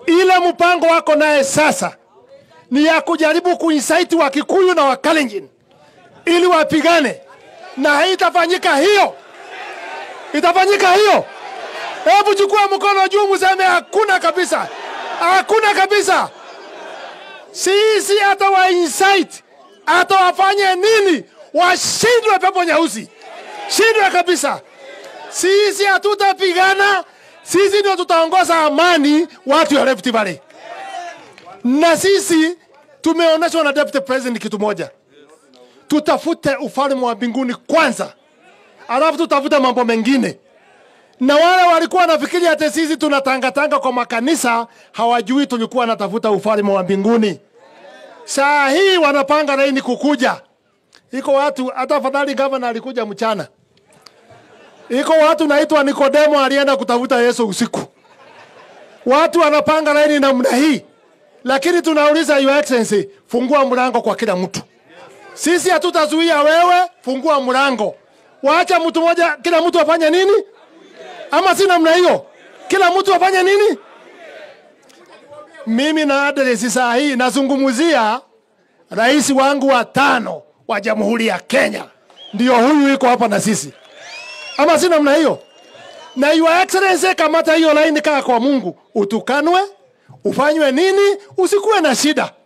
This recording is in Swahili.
Ile mpango wako naye sasa ni ya kujaribu kuinsaiti wa Kikuyu na Wakalenjin ili wapigane, na haitafanyika hiyo. Itafanyika hiyo? Hebu chukua mkono juu, mseme hakuna kabisa, hakuna kabisa. Sisi hata wa insight hata wafanye nini, washindwe pepo nyeusi, shindwe kabisa. Sisi hatutapigana, sisi ndio tutaongoza amani watu ya Rift Valley, na sisi tumeonyeshwa na deputy president kitu moja, tutafute ufalme wa mbinguni kwanza, alafu tutafute mambo mengine na wale walikuwa nafikiri hata sisi tunatangatanga kwa makanisa hawajui tulikuwa natafuta ufalme wa mbinguni. Saa hii wanapanga laini kukuja. Iko watu hata afadhali gavana alikuja mchana. Iko watu naitwa Nikodemo alienda kutafuta Yesu usiku. Watu wanapanga laini namna hii, lakini tunauliza Your Excellency, fungua mlango kwa kila mtu. Sisi hatutazuia wewe, fungua mlango. Waacha mtu mmoja, kila mtu afanye nini? ama si namna hiyo? Kila mtu afanye nini? Mimi na adresi saa hii nazungumzia rais wangu wa tano wa Jamhuri ya Kenya, ndio huyu iko hapa na sisi, ama si namna hiyo? Na Your Excellency, kamata hiyo laini, kaa kwa Mungu, utukanwe ufanywe nini, usikuwe na shida.